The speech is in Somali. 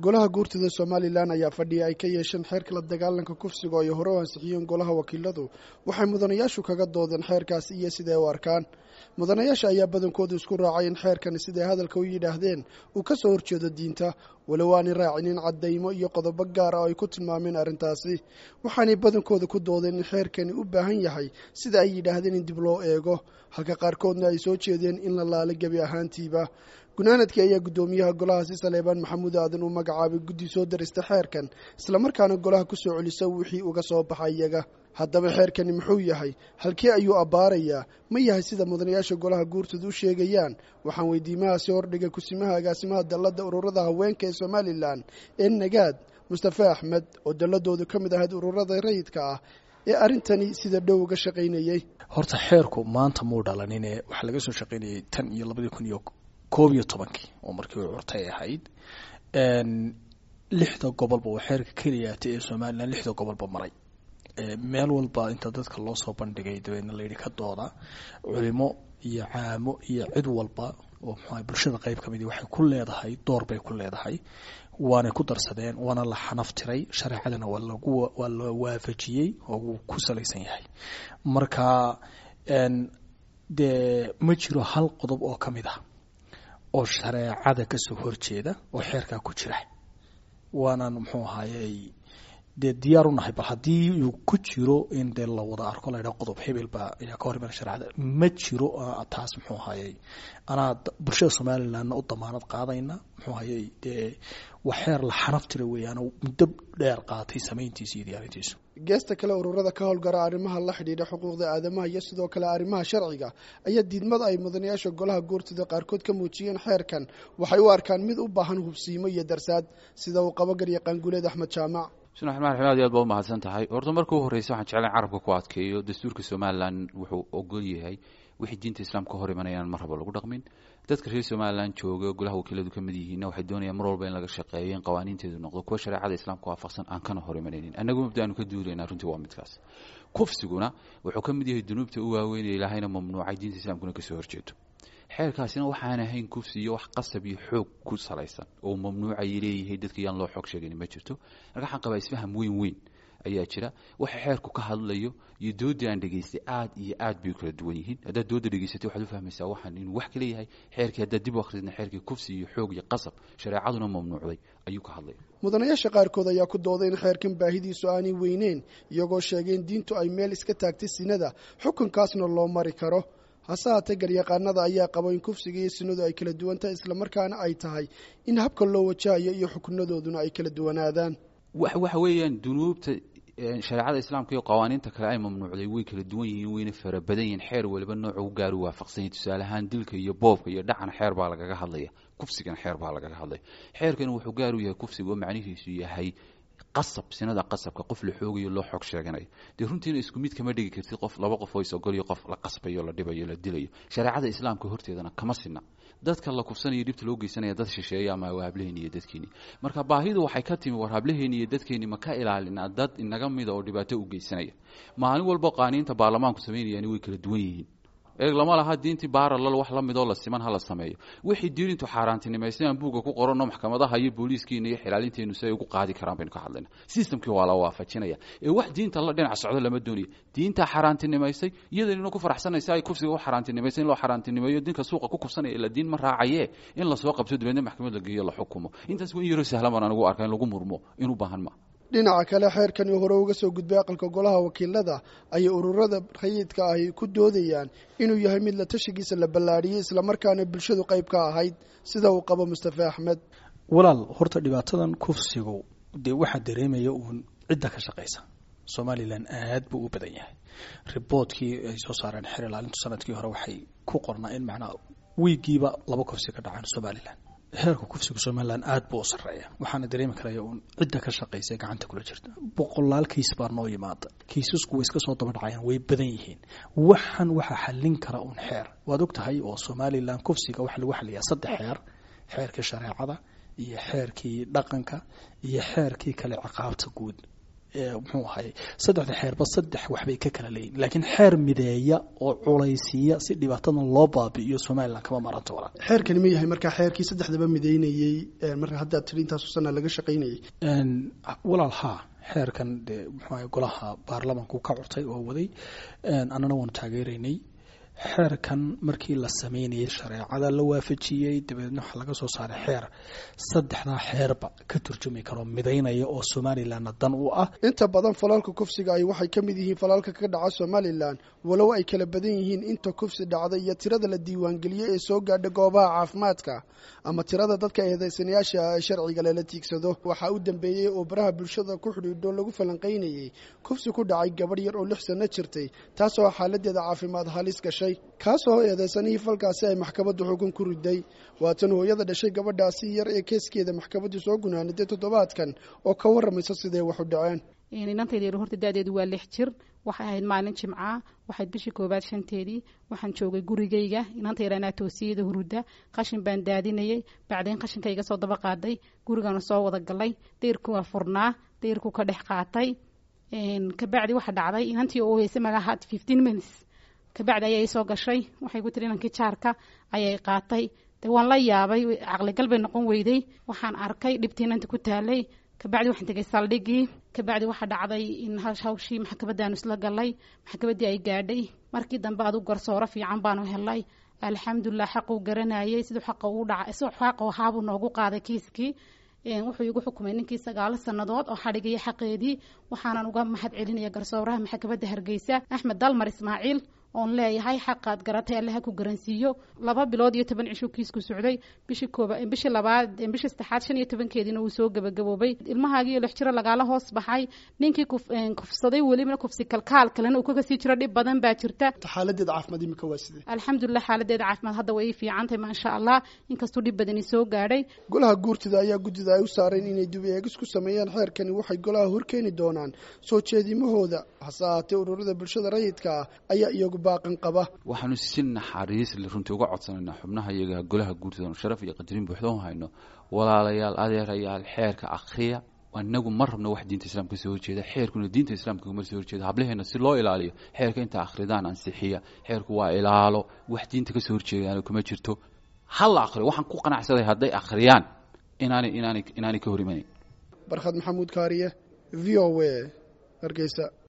golaha guurtida somalilan ayaa fadhiya ay ka yeesheen xeerka la dagaalanka kufsiga oo ay hore u ansixiyeen golaha wakiiladu waxay mudanayaashu kaga doodeen xeerkaasi iyo siday u arkaan mudanayaasha ayaa badankoodu isku raacay in xeerkani siday hadalka u yidhaahdeen uu ka soo horjeedo diinta walow aanay raacinin caddaymo iyo qodobo gaar ah oo ay ku tilmaameen arrintaasi waxaanay badankooda ku doodeen in xeerkani u baahan yahay sida ay yidhaahdeen in dib loo eego halka qaarkoodna ay soo jeedeen in la laalo gebi ahaantiiba gunaanadkii ayaa guddoomiyaha golahaasi saleebaan maxamuud aadan uu magacaabay guddi soo darista xeerkan islamarkaana golaha ku soo celisa wixii uga soo baxay iyaga haddaba xeerkani muxuu yahay halkee ayuu abbaarayaa ma yahay sida mudanayaasha golaha guurtooda u sheegayaan waxaan weydiimahaasi hordhigay kusimaha agaasimaha dalladda ururada haweenka ee somalilan ee nagaad mustafe axmed oo dalladoodu ka mid ahayd ururada rayidka ah ee arrintani sida dhow uga shaqaynayey horta xeerku maanta muu dhalanine waxaa laga soo shaqaynayay tan iyo labadii kun iyo koob iyo tobankii oo markii u curtay ahayd lixda gobolba waa xeerka keliyaata ee somalilan lixda gobolba maray meel walba inta dadka loo soo bandhigay dabeedna layidhi ka dooda culimo iyo caamo iyo cid walba oo mxua bulshada qayb ka midi waxay ku leedahay door bay ku leedahay waanay ku darsadeen waana la xanaftiray shareecadana waa lagu waa la waafajiyey oo wuu ku salaysan yahay marka dee ma jiro hal qodob oo ka mid ah oo shareecada kasoo horjeeda oo xeerkaa ku jira waanaan muxuu ahaaye dee diyaar u nahay bal haddii uu ku jiro in dee la wada arko la ydhaha qodob hebel baa ayaa ka hor imana shareecada ma jiro taas muxuu ahayey anaa bulshada somalilandna u damaanad qaadayna muxuu ahayey dee waa xeer la xanaftira weeyaan muddo dheer qaatay samayntiisa iyo diyaarintiisu geesta kale ururada ka howlgara arrimaha la xidhiidha xuquuqda aadamaha iyo sidoo kale arrimaha sharciga ayaa diidmada ay mudanayaasha golaha guurtida qaarkood ka muujiyeen xeerkan waxay u arkaan mid u baahan hubsiimo iyo darsaad sida uu qabo garyaqaan guuleed axmed jaamac bismi raxmaan raxiim aad iyo aad baa umahadsan tahay horta marka u horreysa waxaan jeclayn carabka ku adkeeyo dastuurka somalilan wuxuu ogol yahay wixii diinta islaamka hor imanayaan mar raba lagu dhaqmin dadka reer somalilan jooga golaha wakiiladu ka mid yihiinna waxay doonayaan mar walba in laga shaqeeyo in qawaaniinteedu noqdo kuwa shareecada islaamka waafaqsan aan kana hor imanaynin annagu mabdaanu ka duulaynaa runtii waa midkaas kufsiguna wuxuu ka mid yahay dunuubta u waaweynaya ilaahayna mamnuucay diinta islamkuna kasoo horjeedo xeerkaasina waxaan ahayn kufsi iyo wax qasab iyo xoog ku salaysan oo mamnuucay leeyahay dadka yaan loo xoog sheegani ma jirto marka waxaan qabaa isfaham weyn weyn ayaa jira waxa xeerku ka hadlayo iyo doodii aan dhegaystay aad iyo aad bay u kala duwan yihiin haddaad dooda dhegaysatay waxaad u fahmaysaa waxaan inuu wax kala yahay xeerkii haddaad dib u akhridna xeerkii kufsi iyo xoog iyo qasab shareecaduna mamnuucday ayuu ka hadlaya mudanayaasha qaarkood ayaa ku dooday in xeerkan baahidiisu aanay weyneyn iyagoo sheegay in diintu ay meel iska taagtay sinada xukunkaasna loo mari karo hase haatee garyaqaanada ayaa qabo in kufsiga iyo sinadu ay kala duwan tahay islamarkaana ay tahay in habka loo wajahayo iyo xukunadooduna ay kala duwanaadaan waxa weeyaan dunuubta shareecada islaamka iyo qawaaniinta kale ay mamnuucday way kala duwan yihiin wayna fara badan yihiin xeer waliba nooca u gaaru waafaqsan yahay tusaale ahaan dilka iyo boobka iyo dhacana xeer baa lagaga hadlaya kufsigana xeer baa lagaga hadlaya xeerkani wuxuu gaar u yahay kufsiga oo macnihiisu yahay qasab sinada qasabka qof la xoogayo loo xoog sheeganayo dee runtiina isku mid kama dhigi kartid qof laba qof oo isogoliyo qof la qasbayo la dhibayo la dilayo shareecada islaamka horteedana kama sina dadka la kufsanayo dhibta loo geysanaya dad shisheeya ama waa hableheeni iyo dadkeeni marka baahidu waxay ka timi war hableheeni iyo dadkeeni ma ka ilaalina dad inaga mida oo dhibaato u geysanaya maalin walba qaaniinta baarlamaanku sameynayaan way kala duwan yihiin eeg lama laha diintii baaralal wax la midoo la siman hala sameeyo wixii diinintu xaaraantinimaysan aan buugga ku qoranno maxkamadaha iyo booliiskiina iyo xilaalinteenu si ay ugu qaadi karaan baynu ka hadlayna systemkii waa la waafajinaya ee wax diinta la dhinac socdo lama doonayo diintaa xaaraantinimaysay iyadanina ku faraxsanaysa ay kufsiga u xaaraantinimaysay in loo xaaraantinimeeyo dinka suuqa ku kufsanaya ila diin ma raacaye in lasoo qabto dabeedna maxkamad la geeyo la xukumo intaas waa in yaroo sahlan baan anigu arka in lagu murmo in u baahan ma dhinaca kale xeerkani hore uga soo gudbay aqalka golaha wakiilada ayay ururada rayidka ahi ku doodayaan inuu yahay mid la tashigiisa la ballaadhiyey islamarkaana bulshadu qayb ka ahayd sida uu qabo mustafe axmed walaal horta dhibaatadan kufsigu dee waxaa dareemaya uun cidda ka shaqaysa somalilan aad buu u badan yahay riboodkii ay soo saareen xer ilaalintu sanadkii hore waxay ku qornaa in macnaa wiigiiba laba kufsi ka dhacaan somalilan heerka kufsiga somalilan aad buu u sarreeya waxaana dareemi karaya uun cidda ka shaqaysa gacanta kula jirta boqolaal kiis baa noo yimaada kiisasku way iska soo daba dhacayaan way badan yihiin waxan waxaa xallin kara uun xeer waad og tahay oo somalilan kufsiga waxaa lagu xaliyaa saddex xeer xeerkii shareecada iyo xeerkii dhaqanka iyo xeerkii kale ciqaabta guud muxuu ahay saddexda xeerba saddex waxbay ka kala leeyihin laakiin xeer mideeya oo culaysiiya si dhibaatadan loo baabi'iyo somalilan kama maranto walaal xeerkani ma yahay markaa xeerkii saddexdaba mideynayey marka haddaad tiri intaasu sana laga shaqaynayay walaal haa xeerkan dee muxuu ahay golaha baarlamanku ka curtay oo waday annana waanu taageeraynay xeerkan markii la sameynayay shareecada la waafajiyey dabeedna waxaa laga soo saaray xeer saddexdaa xeerba ka turjumi karo midaynaya oo somalilanna dan u ah inta badan falalka kufsiga ay waxay ka mid yihiin falalka ka dhaca somalilan walow ay kala badan yihiin inta kufsi dhacda iyo tirada la diiwaangeliyo ee soo gaadha goobaha caafimaadka ama tirada dadka eedeysanayaasha ee sharciga lala tiigsado waxaa u dambeeyey oo baraha bulshada ku xidhiidho lagu falanqaynayey kufsi ku dhacay gabadh yar oo lix sanno jirtay taasoo xaaladeeda caafimaad halis gashay kaasoo eedeysanihii falkaasi ay maxkamaddu xukun ku riday waatan hooyada dhashay gabadhaasi yar ee keeskeeda maxkamaddu soo gunaaniday toddobaadkan oo ka warramaysa siday wax u dhaceen inantayda horta da-deedu waa lix jir waxay ahayd maalin jimca waxayd bishii koowaad shanteedii waxaan joogay gurigayga inantayda anaa toosiyada huruda qashin baan daadinayay bacdeen qashinka iga soo daba qaaday gurigaana soo wada galay dayrku waa furnaa dayrku ka dhex qaatay kabacdi waxa dhacday inantii oo heysay magaha fifteen minutes kabacdi ayay soo gashay waxay ku tiri inankii jaarka ayay qaatay de waan la yaabay caqligal bay noqon weyday waxaan arkay dhibtii inanta ku taalay kabacdi waxaan tegay saldhigii kabacdi waxaa dhacday in hawshii maxkamadaanu isla galay maxkamaddii ay gaadhay markii dambe adu garsooro fiican baanu helay alxamdulilah xaquu garanayay siduu xaqa ugu dhaca siduu xaqa ahaabuu noogu qaaday kiiskii wuxuu igu xukumay ninkii sagaalo sannadood oo xadhigaya xaqeedii waxaanan uga mahad celinaya garsooraha maxkamadda hargeysa axmed dalmar ismaaciil oon leeyahay xaqaad garatay alle ha ku garansiiyo laba bilood iyo toban cisho kiisku socday bishii kooba bishii labaad bishii saddexaad shan iyo tobankeediina wuu soo gabagaboobay ilmahaagiiyo lix jiro lagaala hoos baxay ninkii kufsaday welibana kufsi kalkaal kalena uu kaga sii jiro dhib badan baa jirta xaaladeeda caafimaad imika waa sidee alxamdulilah xaaladeeda caafimaad hadda way ii fiicantahay maasha allah inkastuu dhib badani soo gaadhay golaha guurtida ayaa guddida ay u saareen inay dib eegis ku sameeyaan xeerkani waxay golaha horkeeni doonaan soo jeedimahooda hase ahaatee ururada bulshada rayidka ah ayaa iyagu baaqan qaba waxaanu si naxariis le runtii uga codsanaynaa xubnaha iyaga golaha guurtidanu sharaf iyo qadarin buuxda u hayno walaalayaal adeerayaal xeerka akriya inagu ma rabno wax diinta islaamka kasoo horjeeda xeerkuna diinta islaamka kuma soo horjeeda hablaheena si loo ilaaliyo xeerka inta akhridaan ansixiya xeerku waa ilaalo wax diinta kasoo horjeedaan kuma jirto hal akriyo waxaan ku qanacsaday hadday akhriyaan inaanay inaanay inaanay ka hor imanayn barkhad maxamuud kaariye v o a hargeysa